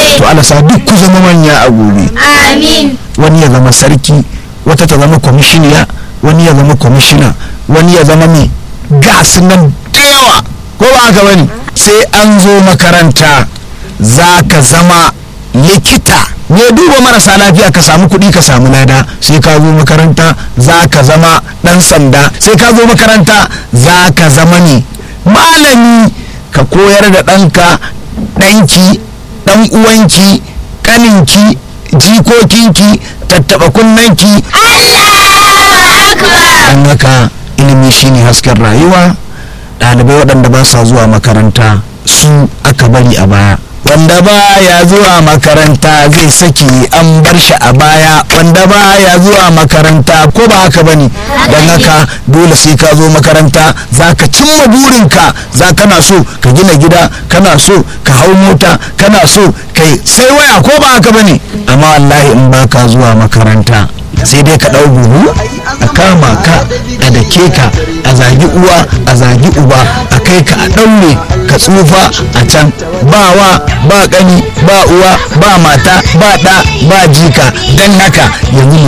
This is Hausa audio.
to alasa duk ku zama manya a gobe Amin. wani ya zama sarki wata ta zama kwamishiniya wani ya zama kwamishina wani ya zama mai gasu nan da yawa ko ba haka bane sai an zo makaranta za ka zama likita ne duba marasa lafiya ka samu kuɗi ka samu lada sai ka zo makaranta za ka zama ɗan sanda sai ka zo makaranta za ka zama ne malami ka koyar da ɗanka ɗanki ɗan uwanki ƙaninki jikokinki tattaɓa kunnanki don haka ilimi shine hasken rayuwa ɗalibai waɗanda ba sa zuwa makaranta su aka bari a baya wanda ba ya zuwa makaranta zai saki an bar shi a baya wanda ba ya zuwa makaranta ko ba haka bane don haka dole sai ka zo makaranta za ka cimma burinka za kana so ka gina gida kana so ka hau mota kana so kai sai waya ko ba haka bane amma wallahi in ba ka zuwa makaranta sai dai ka ɗau buhu a kama ka a dake ka a zagi uwa a zagi uba a kai ka a ɗaure ka tsufa a can ba wa ba ƙani ba uwa ba mata ba ɗa ba jika don haka yanzu